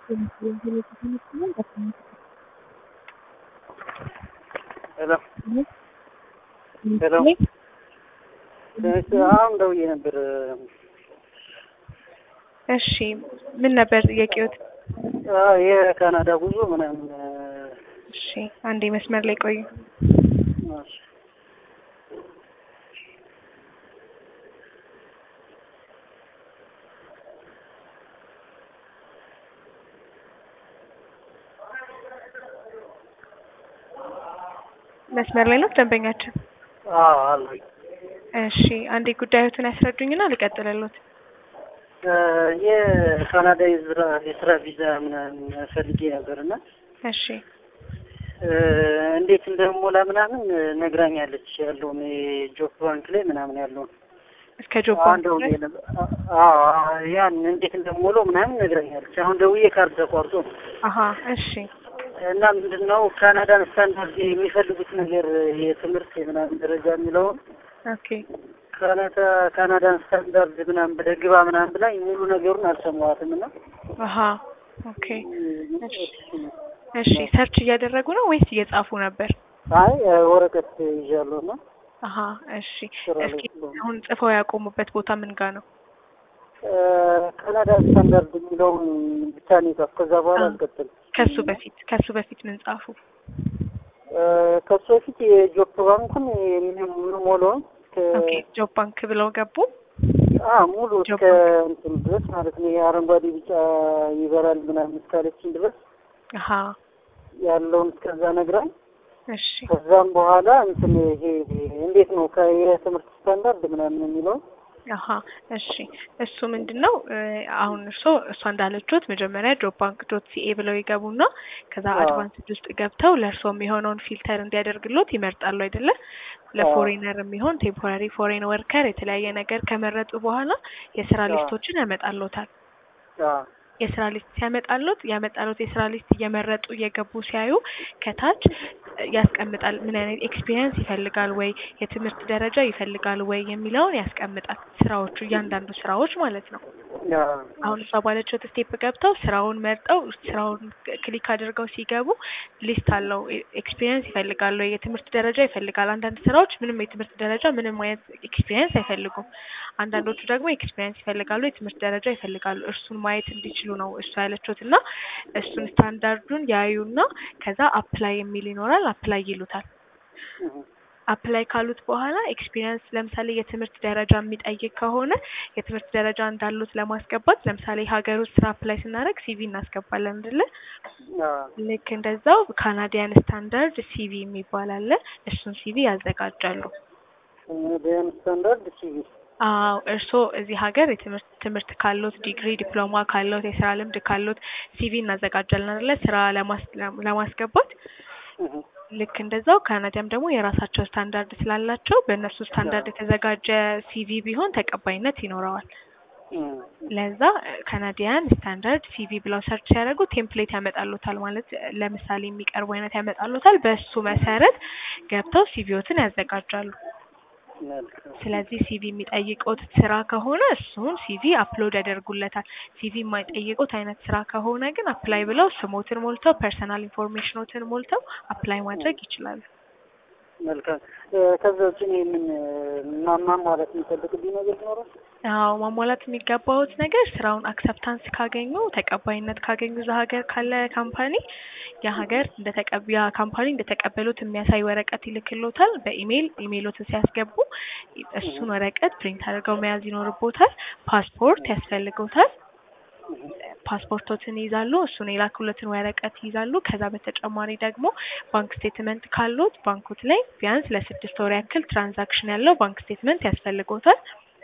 ሄሎ ሄሎ አሁን ደውዬ ነበር። እሺ ምን ነበር ጥያቄዎት? አዎ የካናዳ ጉዞ ምናምን እሺ አንዴ መስመር ላይ ቆዩ። እሺ። መስመር ላይ ነው ደንበኛችን? አዎ አለኝ። እሺ አንዴ ጉዳዮትን ያስረዱኝና ልቀጥልሎት። የካናዳ የስራ የስራ ቪዛ ምናምን ፈልጌ ነበርና እሺ እንዴት እንደሞላ ምናምን ነግራኛለች። ያለውን የጆብ ባንክ ላይ ምናምን ያለውን እስከ ጆብ አሁን ባንክ ደውዬ ድረስ? ነበር። አዎ ያን እንዴት እንደሞላው ምናምን ነግራኛለች። አሁን ደውዬ ካርድ ተቋርጦ ነው አሀ እሺ እና ምንድን ነው ካናዳን ስታንዳርድ የሚፈልጉት ነገር የትምህርት የምናምን ደረጃ የሚለውን ኦኬ ካናዳ ካናዳን ስታንዳርድ ምናምን ብለህ ግባ ምናምን ብላኝ ሙሉ ነገሩን አልሰማኋትም እና አሀ ኦኬ እሺ እሺ ሰርች እያደረጉ ነው ወይስ እየጻፉ ነበር? አይ ወረቀት ይዣለሁ እና አሀ እሺ ስራ ላይ እስኪ ስለሆነ። አሁን ጽፈው ያቆሙበት ቦታ ምን ጋር ነው? ካናዳ ስታንዳርድ የሚለውን ብቻ ነው የጻፍኩት። ከዛ በኋላ አ- አልቀጥልም። ከሱ በፊት ከሱ በፊት ምን ጻፉ? ከሱ በፊት የጆብ ባንኩን የምንሞላውን ኦኬ ጆብ ባንክ ብለው ገቡ። ሙሉ ጆብ እስከ እንትን ድረስ ማለት ነው የአረንጓዴ ቢጫ ይበራል ምናምን እስካለችን ድረስ አሀ ያለውን እስከዛ ነግራኝ እሺ ከዛም በኋላ እንትን ይሄ እንዴት ነው የትምህርት ስታንዳርድ ምናምን የሚለውን አሀ እሺ እሱ ምንድን ነው እ አሁን እርስዎ እሷ እንዳለችት መጀመሪያ ጆብ ባንክ ዶት ሲኤ ብለው ይገቡና ከዛ አዎ። አድቫንስድ ውስጥ ገብተው ለእርስዎ የሚሆነውን ፊልተር እንዲያደርግሎት ይመርጣሉ አይደለ? ለፎሬነር የሚሆን ቴምፖራሪ ፎሬን ወርከር የተለያየ ነገር ከመረጡ በኋላ የስራ አዎ። ሊስቶችን ያመጣሎታል። አዎ የስራ ሊስት ሲያመጣሎት ያመጣሎት የስራ ሊስት እየመረጡ እየገቡ ሲያዩ ከታች ያስቀምጣል ምን አይነት ኤክስፒሪየንስ ይፈልጋል ወይ የትምህርት ደረጃ ይፈልጋል ወይ የሚለውን ያስቀምጣል። ስራዎቹ እያንዳንዱ ስራዎች ማለት ነው። አዎ አሁን እሷ ባለችው ስቴፕ ገብተው ስራውን መርጠው ስራውን ክሊክ አድርገው ሲገቡ ሊስት አለው። ኤክስፒሪየንስ ይፈልጋል ወይ የትምህርት ደረጃ ይፈልጋል። አንዳንድ ስራዎች ምንም የትምህርት ደረጃ ምንም አይነት ኤክስፒሪየንስ አይፈልጉም። አንዳንዶቹ ደግሞ ኤክስፒሪየንስ ይፈልጋሉ፣ የትምህርት ደረጃ ይፈልጋሉ። እርሱን ማየት እንዲችሉ ነው እሷ ያለችት እና እሱን ስታንዳርዱን ያዩና ከዛ አፕላይ የሚል ይኖራል። አፕላይ ይሉታል። እህ፣ አፕላይ ካሉት በኋላ ኤክስፒሪየንስ ለምሳሌ የትምህርት ደረጃ የሚጠይቅ ከሆነ የትምህርት ደረጃ እንዳሉት ለማስገባት ለምሳሌ ሀገር ውስጥ ስራ አፕላይ ስናደርግ ሲቪ እናስገባለን አይደለ? አዎ ልክ እንደዛው ካናዲያን ስታንዳርድ ሲቪ የሚባል አለ። እሱን ሲቪ ያዘጋጃሉ። ካናዲያን ስታንዳርድ ሲቪ አዎ እርስዎ እዚህ ሀገር የትምህርት ትምህርት ካሎት ዲግሪ ዲፕሎማ ካሎት የስራ ልምድ ካሎት ሲቪ እናዘጋጃለን አይደለ? ስራ ለማስ ለማስገባት እህ፣ ልክ እንደዛው ካናዳም ደግሞ የራሳቸው ስታንዳርድ ስላላቸው በእነሱ ስታንዳርድ የተዘጋጀ ሲቪ ቢሆን ተቀባይነት ይኖረዋል። እህ፣ ለዛ ካናዲያን ስታንዳርድ ሲቪ ብለው ሰርች ሲያደርጉ ቴምፕሌት ያመጣሉታል። ማለት ለምሳሌ የሚቀርቡ አይነት ያመጣሉታል። በእሱ መሰረት ገብተው ሲቪዎትን ያዘጋጃሉ። መልካም ስለዚህ ሲቪ የሚጠይቁት ስራ ከሆነ እሱን ሲቪ አፕሎድ ያደርጉለታል። ሲቪ የማይጠይቁት አይነት ስራ ከሆነ ግን አፕላይ ብለው ስሞትን ሞልተው ፐርሰናል ኢንፎርሜሽኖትን ሞልተው አፕላይ ማድረግ ይችላሉ። መልካም እ፣ ከዛ ውጭ እኔ ምን ማማ ማለት የሚጠብቅብኝ ነገር ይኖራል? አዎ ማሟላት የሚገባውት ነገር ስራውን አክሰፕታንስ ካገኙ ተቀባይነት ካገኙ እዛ ሀገር ካለ ካምፓኒ ያ ሀገር እንደተቀብ ያ ካምፓኒ እንደተቀበሉት የሚያሳይ ወረቀት ይልክሎታል በኢሜይል ኢሜይሎትን ሲያስገቡ እሱን ወረቀት ፕሪንት አድርገው መያዝ ይኖርቦታል። ፓስፖርት ያስፈልጎታል። ፓስፖርቶትን ይይዛሉ። እሱን የላኩለትን ወረቀት ይይዛሉ። ከዛ በተጨማሪ ደግሞ ባንክ ስቴትመንት ካሉት ባንኮት ላይ ቢያንስ ለስድስት ወር ያክል ትራንዛክሽን ያለው ባንክ ስቴትመንት ያስፈልጎታል።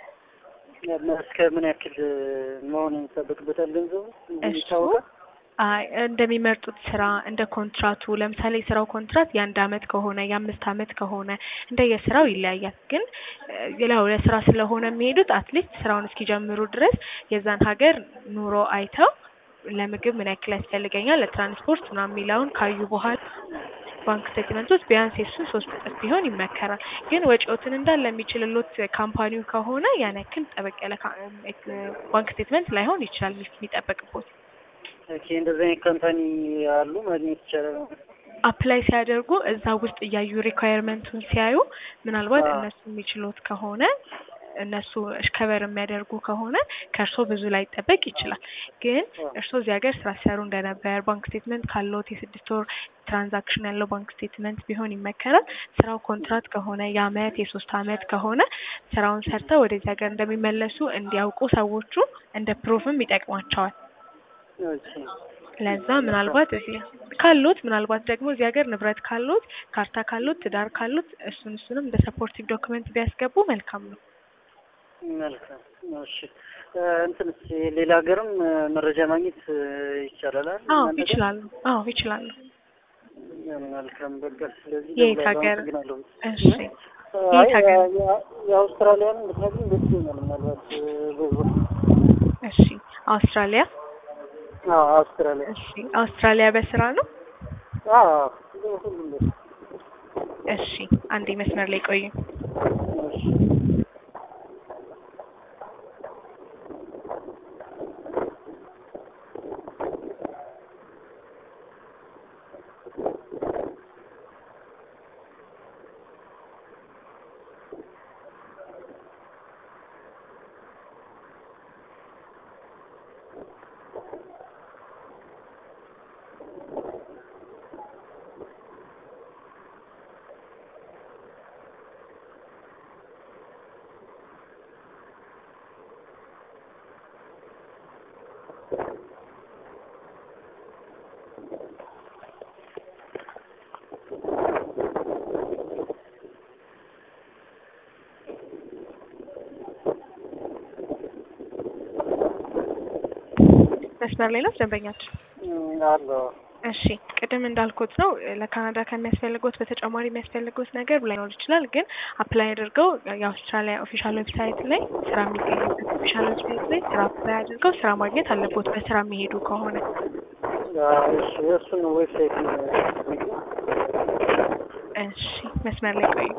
እስከ ምን ያክል መሆን የሚጠበቅበታል ገንዘቡ እሱ ይታወቃል? አይ እንደሚመርጡት ስራ እንደ ኮንትራቱ ለምሳሌ የስራው ኮንትራት የአንድ አመት ከሆነ የአምስት አመት ከሆነ እንደ የስራው ይለያያል። ግን ሌላው ለስራ ስለሆነ የሚሄዱት አትሊስት ስራውን እስኪጀምሩ ድረስ የዛን ሀገር ኑሮ አይተው ለምግብ ምን ያክል ያስፈልገኛል ለትራንስፖርት ምናምን የሚለውን ካዩ በኋላ ባንክ ስቴትመንት ውስጥ ቢያንስ የሱን ሶስት እጥፍ ቢሆን ይመከራል። ግን ወጪዎትን እንዳለ የሚችልሎት ካምፓኒው ከሆነ ያን ያክል ጠበቅ ያለ ካ- ባንክ ስቴትመንት ላይሆን ይችላል የሚጠበቅቦት ኦኬ እንደዚህ አይነት ካምፓኒ አሉ ማግኘት ይቻላል። አፕላይ ሲያደርጉ እዛ ውስጥ እያዩ ሪኳየርመንቱን ሲያዩ ምናልባት አዎ። እነሱ የሚችሉት ከሆነ እነሱ ከበር የሚያደርጉ ከሆነ ከእርሶ ብዙ ላይ ይጠበቅ ይችላል። ግን አዎ። እርሶ እዚህ ሀገር ስራ ሲሰሩ እንደነበር ባንክ ስቴትመንት ካለዎት የስድስት ወር ትራንዛክሽን ያለው ባንክ ስቴትመንት ቢሆን ይመከራል። ስራው ኮንትራት ከሆነ የአመት የሶስት አመት ከሆነ ስራውን ሰርተው ወደዚህ ሀገር እንደሚመለሱ እንዲያውቁ ሰዎቹ እንደ ፕሩፍም ይጠቅማቸዋል። ኦኬ ለዛ ምናልባት እዚህ ካሉት ምናልባት ደግሞ እዚህ ሀገር ንብረት ካሉት ካርታ ካሉት ትዳር ካሉት እሱን እሱንም እንደ ሰፖርቲቭ ዶክመንት ቢያስገቡ መልካም ነው። መልካም እሺ እ እንትንስ ሌላ ሀገርም እ መረጃ ማግኘት እ ይቻላል አይደል? አዎ እናንተ ጋር? ይችላሉ። አዎ ይችላሉ። መልካም በቃ ስለዚህ የት ደውላለሁ። ሀገር? አመሰግናለሁ። እሺ አይ የት ሀገር? የ- የ- የአውስትራሊያን ብትነግሪኝ ደስ ይለኛል። ምናልባት እ በዚህ እሺ አውስትራሊያ። አዎ አውስትራሊያ እሺ አውስትራሊያ በስራ ነው። አዎ ሁሉም ደስ እሺ አንዴ መስመር ላይ ቆዩ። እሺ መስመር ላይ ነው ደንበኛችን። እም፣ አለው እሺ ቅድም እንዳልኩት ነው ለካናዳ ከሚያስፈልጉት በተጨማሪ የሚያስፈልጉት ነገር ላይኖር ይችላል። ግን አፕላይ አድርገው የአውስትራሊያ ኦፊሻል ዌብሳይት ላይ ስራ የሚገኝበት ኦፊሻል ዌብሳይት ላይ ስራ አፕላይ አድርገው ስራ ማግኘት አለቦት በስራ የሚሄዱ ከሆነ። አዎ፣ እሺ የእሱን ዌብሳይት ነው የምትነግሪኝ? እሺ መስመር ላይ ቆዩ።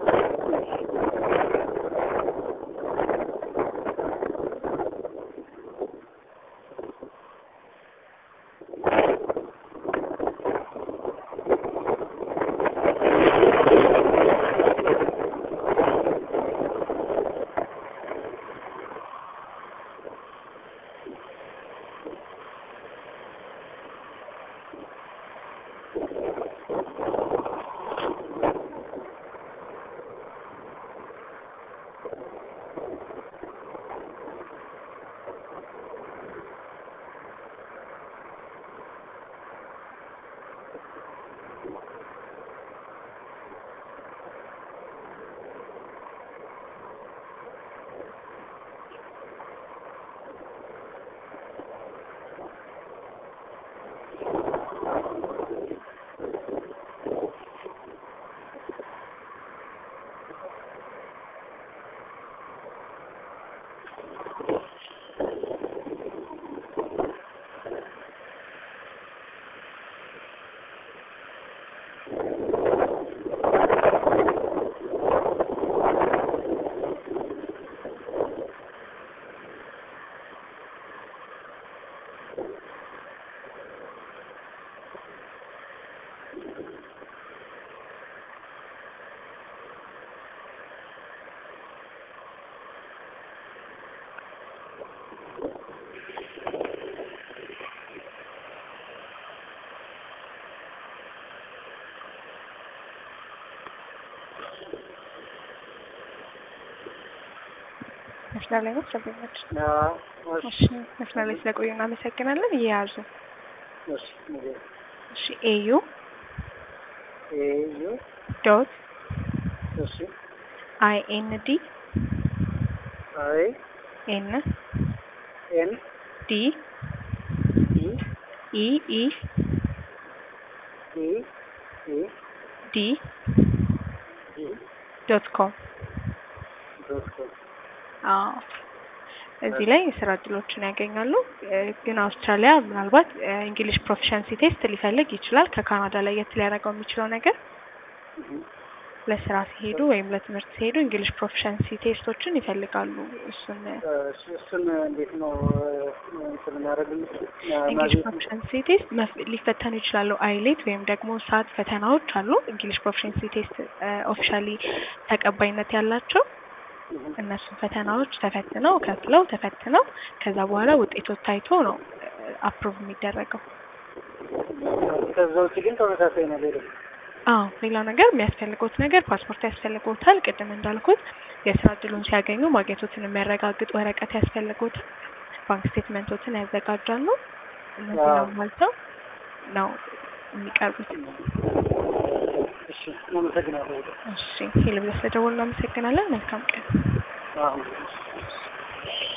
መስመር ላይ ነው ደንበኛችን። አዎ፣ እሺ እሺ መስመር ላይ ስለቆዩ እናመሰግናለን። እየያዙ እሺ ንገሪኝ። እሺ ኤዩ ኤዩ ዶት እሺ አይ ኤን ዲ አይ ኤን ኤን ዲ ኢ ኢ ኢ ኢ ኢ ዲ ኢ ዶት ኮም ዶት ኮም አዎ እዚህ ላይ የስራ እድሎችን ያገኛሉ። እ፣ ግን አውስትራሊያ ምናልባት እንግሊሽ ፕሮፊሸንሲ ቴስት ሊፈልግ ይችላል። ከካናዳ ለየት ሊያደርገው የሚችለው ነገር እህ፣ ለስራ ሲሄዱ ወይም ለትምህርት ሲሄዱ እንግሊሽ ፕሮፊሸንሲ ቴስቶችን ይፈልጋሉ። እሱን እሱ- እሱን እንዴት ነው እንትን የሚያደርግልኝ? እንግሊሽ ፕሮፊሸንሲ ቴስት መፍ- ሊፈተኑ ይችላሉ። አይሌት ወይም ደግሞ ሳት ፈተናዎች አሉ። እንግሊሽ ፕሮፊሸንሲ ቴስት ኦፊሻሊ ተቀባይነት ያላቸው እነሱን ፈተናዎች ተፈትነው ከፍለው ተፈትነው ከዛ በኋላ ውጤቶች ታይቶ ነው አፕሩቭ የሚደረገው። ከዛ ውጭ ግን ተመሳሳይ ነው ሌሎች አዎ ሌላው ነገር የሚያስፈልጉት ነገር ፓስፖርት ያስፈልጎታል። ቅድም እንዳልኩት የስራ እድሉን ሲያገኙ ማግኘቶትን የሚያረጋግጥ ወረቀት ያስፈልጎታል። ባንክ ስቴትመንቶትን ያዘጋጃሉ። እነዚህ አዎ። አሟልተው ነው የሚቀርቡት። እሺ አመሰግናለሁ። እሺ ሄሎ ብለሽ ስለደወሉ እናመሰግናለን። መልካም ቀን። አሁን